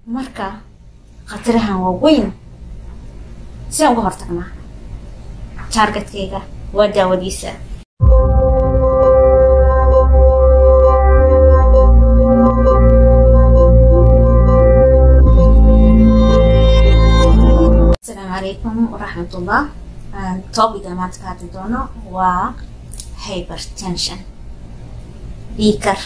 marka khatarahan waa weyn sidaan uga hortagnaa taargetkayga waa daawadiisa asalaamu calaykum waraxmatullah topiga maanta ka hadli doono waa hypertension dhiikar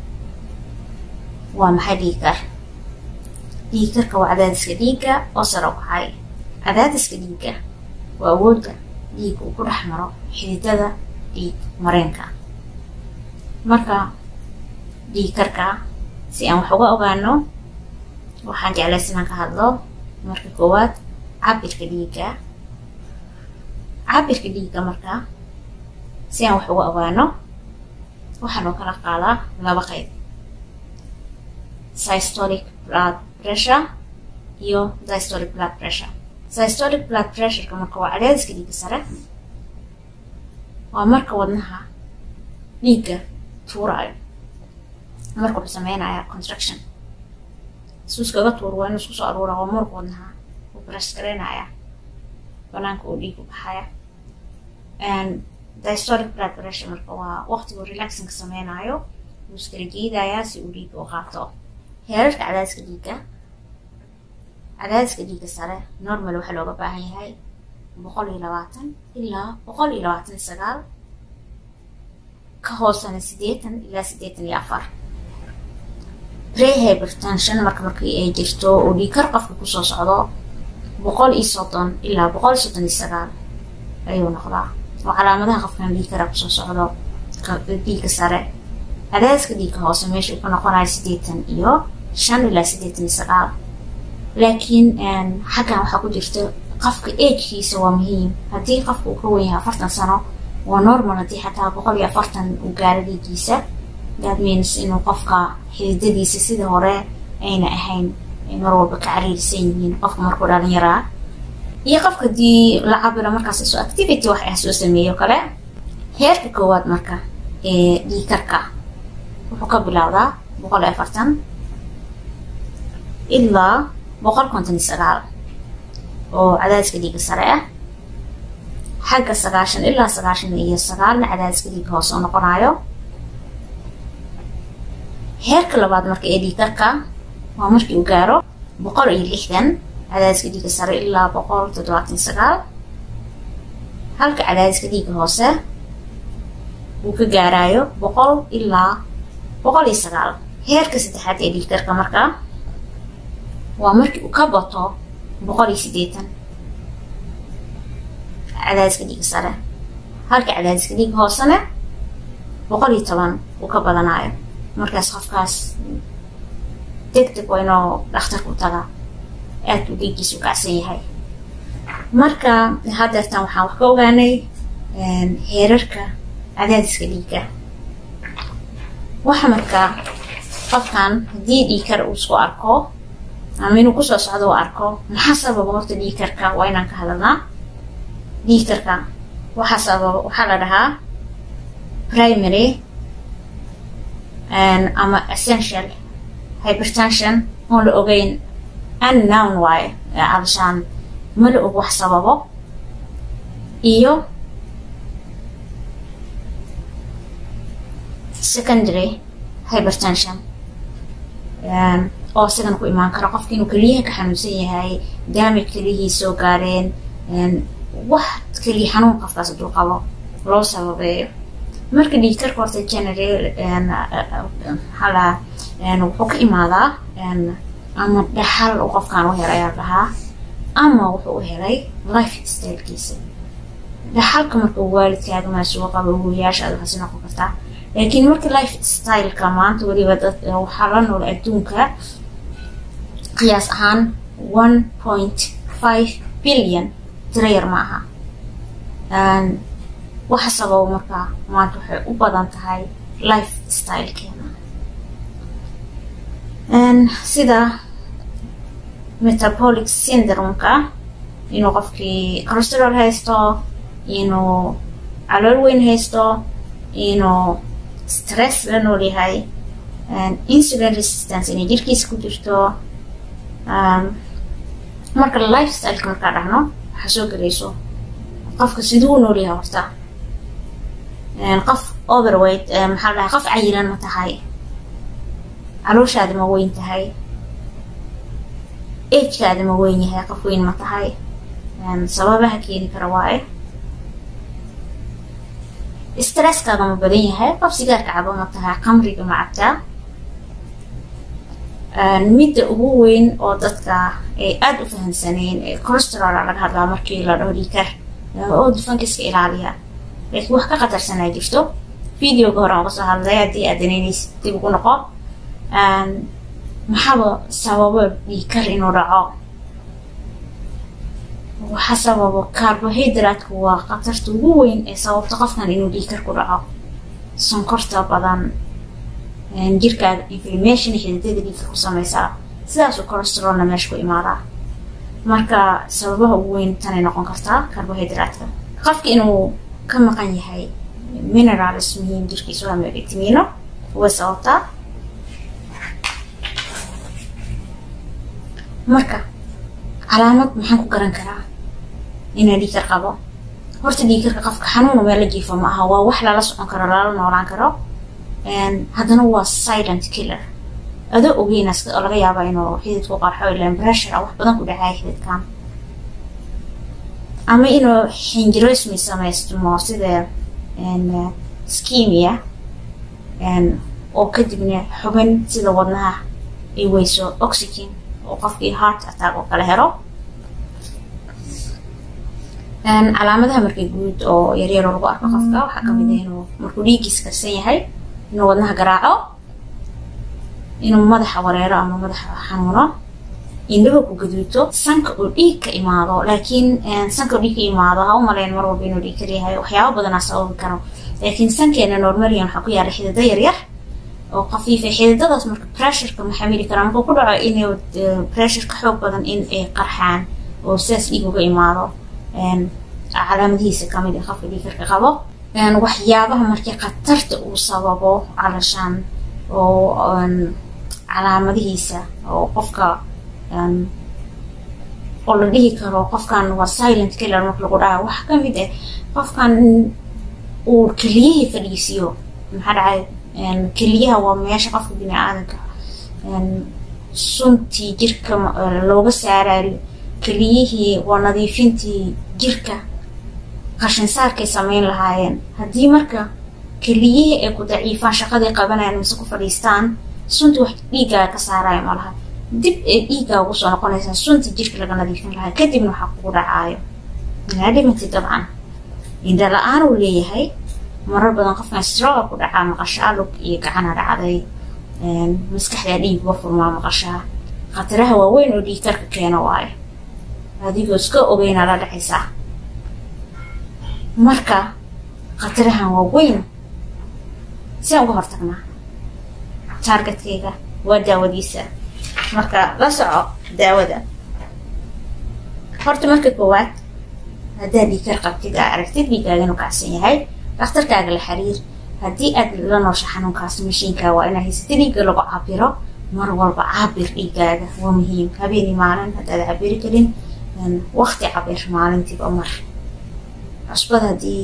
waa maxay dhiikar dhiikarka waa cadaadiska dhiigga oo sare u kacay cadaadiska dhiigga waa awoodda dhiigga uu ku dhex maro xididada dhiig mareenka marka dhiikarka si aan wax uga ogaano waxaan jeclaysa inaan ka hadlo marka koowaad cabirka dhiigga cabirka dhiigga marka si aan wax uga ogaano waxaa loo kala qaadaa laba qayb systolic blood pressure iyo dystolic blood pressure systolic blood pressureka marka waa cadaadiska dhiigga sare waa marka wadnaha dhiigga tuuraayo marka wuxuu sameynaya contraction suu iskaga tuur waa inuu isku soo aruura waa muruq wadnaha uu press gareynaya banaanka uu dhiig u baxaya dystolic blood pressure marka waa waqtigu relaxinka sameynayo wuu iskala jiidayaa si uu dhiigga u qaato heerarka cadaadiska dhiigga cadaadiska dhiigga sare normal waxaa looga baahan yahay boqol iyo labaatan ilaa boqol iyo labaatan iyo sagaal ka hoosana siddeetan ilaa siddeetan iyo afar prehypertension marka markii ay jirto uu dhiigkar qofka kusoo socdo boqol iyo soddon ilaa boqol iyo soddon iyo sagaal ayuu noqdaa oo calaamadaha qofkan dhiigkara kusoo socdo dhiigga sare cadaadiska dhiigga hoose meesha uu ka noqonayo siddeetan iyo shan ilaa siddeetan iyo sagaal laakiin xaggan waxaa ku jirta qofka agkiisa waa muhiim haddii qofka uu ka wen yahay afartan sano waa normal haddii xataa boqol iyo afartan uu gaaro dhiiggiisa that means inuu qofka xididadiisa sida hore ayna ahayn mar walba ka cariirisan yihiin qofka markuu dhalinyaraa iyo qofka hadii la cabiro markaas iso activity wax ah soo sameeyo kale heerka koowaad marka ee dhiikarka wuxuu ka bilowdaa boqol iyo afartan ilaa boqol konton iyo sagaal oo cadaadiska dhiigga sare ah xagga sagaashan ilaa sagaashan iyo sagaalna cadaadiska dhiigga hoose oo noqonayo heerka labaad marka ee dhiikarka waa markii uu gaaro boqol iyo lixdan cadaadiska dhiigga sare ilaa boqol toddobaatan iyo sagaal halka cadaadiska dhiigga hoose uu ka gaarayo boqol ilaa boqol iyo sagaal heerka saddexaad ee dhiigkarka marka waa markii uu ka bato boqol iyo siddeetan cadaadiska dhiigga sare halka cadaadiska dhiigga hoosena boqol iyo toban uu ka badanayo markaas qofkaas deg deg waa inuu dhakhtarku taga aad uu dhiiggiisa u kacsan yahay marka hadeertan waxaan wax ka ogaanay heerarka cadaadiska dhiigga waxa marka qofkan haddii dhiigkar uu isku arko ama inuu kusoo socdo u arko maxaa sababa horta dhiigkarka waa inaan ka hadalnaa dhiigkarka waxaa sababa waxaa la dhahaa primary ama essential hypertension oon la ogeyn unnown waaye cabashaan ma la og wax sababo iyo secondary hypertension oo isagana ku imaan karo qofka inuu keliyaha ka xanuunsan yahay daamaj keliyihii soo gaareen wax keliya xanuun qofkaas hadduu qabo loo sababeeyo marka dhiigkarka horta general maxaa wuxuu ka imaadaa ama dhaxal uu qofkan u helay ayaa dhahaa ama wuxuu u helay life stylekiisa dhaxalka marka waalidkaaga maasuga qaba hooyaashaada waxaasi noqon kartaa laakiin marka life styleka maanta weliba dad waxaa la nool adduunka qiyaas ahaan one point five billion tiro yar ma aha waxa sababo marka maanta waxay u badan tahay life stylekeena sida metabolic syndromeka inuu qofkii cholesterol haysto inuu calool weyn haysto inuu stress la nool yahay insulin resistance inay jirkiisa ku jirto marka lifestyleka markaa dhahno waxaa soo gelayso qofka siduu u noolyahay horta qof overweight maxaa dhahay qof cayilan ma tahay calooshaada ma weyn tahay agekaada ma weyn yahay qof weyn ma tahay sababaha keeni kara waaye stresskaada ma badan yahay qof sigaarka cabo ma tahay qamriga ma cabtaa midda ugu weyn oo dadka ay aada u fahamsaneen ee corosterola laga hadlaa markii la dhaho dhiikar oo dufanka iska ilaaliya laakiin wax ka qatarsanaa jirto videoga hore aan uga soo hadlay haddii aad danaynays dib ugu noqo maxaaba sababo dhiikar inuu dhaco waxa sababo carbohydraatku waa khatarta ugu weyn ee sababta qofkan inuu dhiikar ku dhaco sonkorta badan jirkaaga inflammation xididada dhiigka ku sameysaa sidaasuu corosterolna meesha ku imaadaa marka sababaha ugu weyn tanay noqon kartaa carbohydraatka qofka inuu ka maqan yahay minerals muhiim jirkiisu waa vitamino way sababtaa marka calaamad maxaan ku garan karaa inaa dhiikar qabo horta dhiikarka qofka xanuunu meel la jiifo ma aha waa wax lala socon karo lala noolaan karo haddana waa silent killer adoo ogeynas oo laga yaaba inuu xididku qarxo ilan pressure wax badan ku dhacaya xididkan ama inuu xinjirosmi samaystmo sida skimia oo kadibna xubin sida wadnaha ay weyso oxygen oo qofkii heart attack oo kala helo calaamadaha markay guud oo yaryaroo lagu arko qofka waxaa kamid ah inuu markuu dhiigiis karsan yahay inuu wadnaha garaaco inuu madaxa wareero ama madaxa xanuuno indhaha ku gaduuto sanka oo dhiig ka imaado laakiin sanka oo dhiig ka imaado ha u maleyn mar walba inuu dhiig kar yahay waxyaaba badanaa sababi karo laakiin sankeena normalian waxaa ku yaala xidida yaryar oo khafiifa xididadaas marka pressureka ma xamili karaa markuu ku dhaco inuu pressure ka xoog badan in ay qarxaan oo sidaas dhiig uga imaado calaamadihiisa kamid a qofka dhiikarka qabo waxyaabaha markii khatarta uu sababo calashaan oo calaamadihiisa oo qofka oo la dhihi karo qofkan waa silent killer marka lagu dhaca waxaa kamid ah qofkan uu keliyihii fadhiisiyo maxaa dhacay keliyaha waa meesha qofka bini aadanka suntii jirka looga saarayo keliyihii waa nadiifintii jirka qashinsaarkay sameyn lahaayeen haddii marka keliyihii ay ku daciifaan shaqadii qabanayaan mise ku fadhiistaan suntii wax dhiiggaaga ka saaraayo ma laha dib ee dhiiggaa ugu soo noqonaysaa suntii jirka laga nadiifin lahaa kadibna waxaa kugu dhacaayo inaa dhimantay dabcan indha la-aan uu leeyahay marar badan qofkan stroga ku dhacaa maqashaa lug iyo gacana dhacday maskaxdaa dhiig uga furmaa maqashaa khataraha waaweyn oo dhiig karka keeno waayo adigoo iska ogeynaa la dhacaysaa marka khatarahan waa weyn siaan uga hortagnaa taargetkayga waa daawadiisa marka la soco daawada horta marka koowaad haddaad dhiikar qabtid aa aragtid dhiigaaga inuu kacsan yahay dhakhtarkaaga la xiriir haddii aad la noosha xanuunkaas mashiinkaa waa inaa haysata dhiigga lagu cabiro mar walba cabir dhiigaaga waa muhiim habeeni maalin haddaad cabiri karin wakti cabir maalintiiba mar cusbad haddii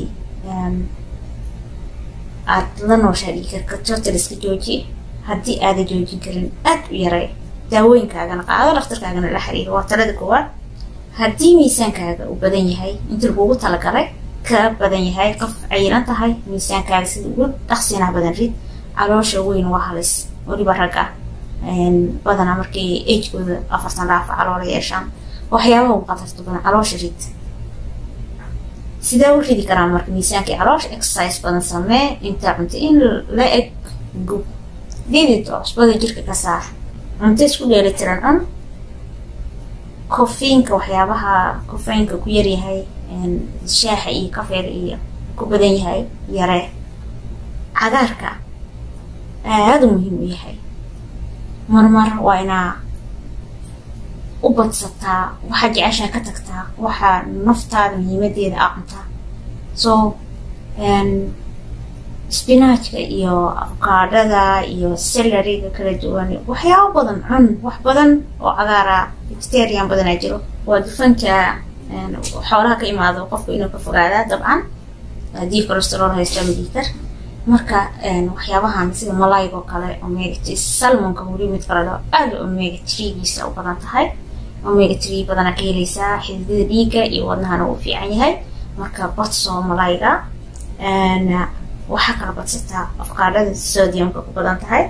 aad la nooshaa dhiikarka total iska jooji haddii aada joojin karin aad u yaray daawooyinkaagana qaado dhakhtarkaagana la xiriir waa talada koowaad haddii miisaankaaga uu badan yahay inta lagugu talagalay ka badan yahay qof cayilan tahay miisaankaaga sida ugu dhaqsinaa badan rid caloosha weyn waa halis weliba ragga badanaa markay agekooda afartan dhaafa caloola yeeshaan waxyaabaha ugu qatarta badan caloosha rid sidee u ridi karaa marka miisaankii caloosha exercise badan samee intaa cunto in la eg gub dhidid oo cusbada jirka ka saar cunto isku dheelitiran cun kofiinka waxyaabaha kofeynka ku yaryahay shaaxa iyo kafeega iyo ku badan yahay yaree cagaarka aada muhiim u yahay marmar waa inaa u badsataa waxaa jeceshaa ka tagtaa waxaa naftaada muhiimadeeda a cuntaa so spinachka iyo afkaadhada iyo salariga kala duwan waxyaabo badan cun wax badan oo cagaara sterian badanaa jiro waa dufanka xoolaha ka imaado qofku inuu ka fogaadaa dabcan haddii colesterol haysto ama dhiikar marka waxyaabahan sida malayga oo kale omega three salmonka weli mid kale loo aada omega threegiisa u badan tahay omega three badana ka helaysaa xididada dhiigga iyo wadnahana uu fiican yahay marka badso malayga waxaa kala badsataa afkaadhada sodiumka ku badan tahay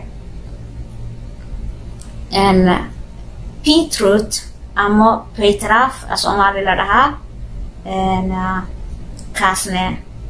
beetroot ama baytraf a soomaali la dhahaa kaasne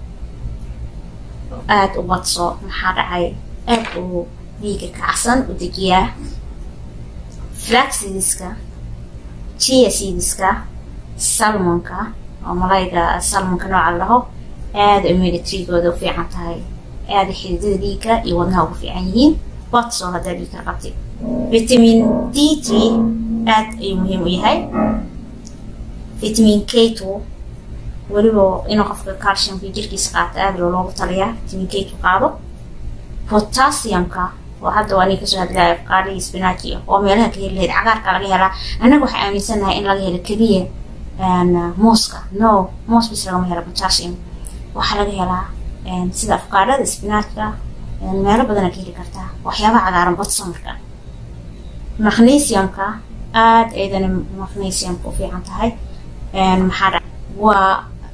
aada u badso maxaa dhacay aad uu dhiiga kacsan u dejiyaa flaxidiska chia seediska salmonka oo malayga salmonka nooca la dhaho aada omega treegooda u fiican tahay aada xididada dhiigga iyo wadnaha ugu fiican yihiin badso haddaa dhiigka qabtay vitamin d three aada ayuu muhiim u yahay vitamin k two weliba inuu qofka calciumka jirkiisa qaato aada loo loogu taliyaa vitamin k two qaado potassiumka oo hadda waa nin kasoo hadlaya afkaadhii spinachi oo meelaha ka heli lahayd cagaarka laga helaa annaga waxaa aaminsanahay in laga helo keliya mooska no moos bis lagama helo potassium waxaa laga helaa sida afkaadhada spinachka meelo badana ka heli kartaa waxyaabaha cagaaran badso marka magnesiumka aada eedana magnesiumka u fiican tahay maxaa dha waa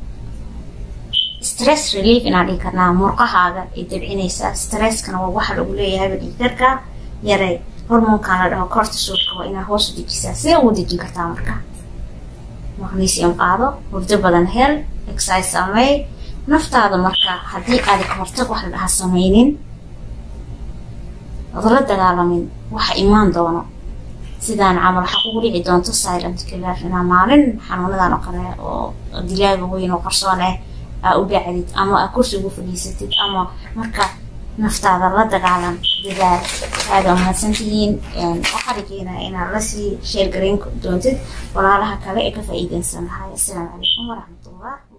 stress relief inaan dhihi karnaa murqahaaga ay dabcinaysaa stresskana waa waxa lagu leeyahayba dhiigarka yaray hormoonkan la dhaho cortisolka waa inaad hoos u dejisaa sidee ugu dejin kartaa marka magnesium qaado hurdo badan hel exercise samey naftaada marka haddii aada ka hortag wax la dhahaa sameynin odala dagaalamin waxa imaan doono sidaan camal waxaa kugu dhici doonto silent killer inaa maalin xanuunadan oo kale oo dilaaga weyn oo qarsoon ah aa u dhacdid ama aa kursi ugu fadhiisatid ama marka naftaada la dagaalan dadaal aada umahadsan tihiin waxaa rajeynaya inaad lasii sheergarayn doontid walaalaha kale ee ka faa'iideysan lahay assalaamu calaykum waraxmatullah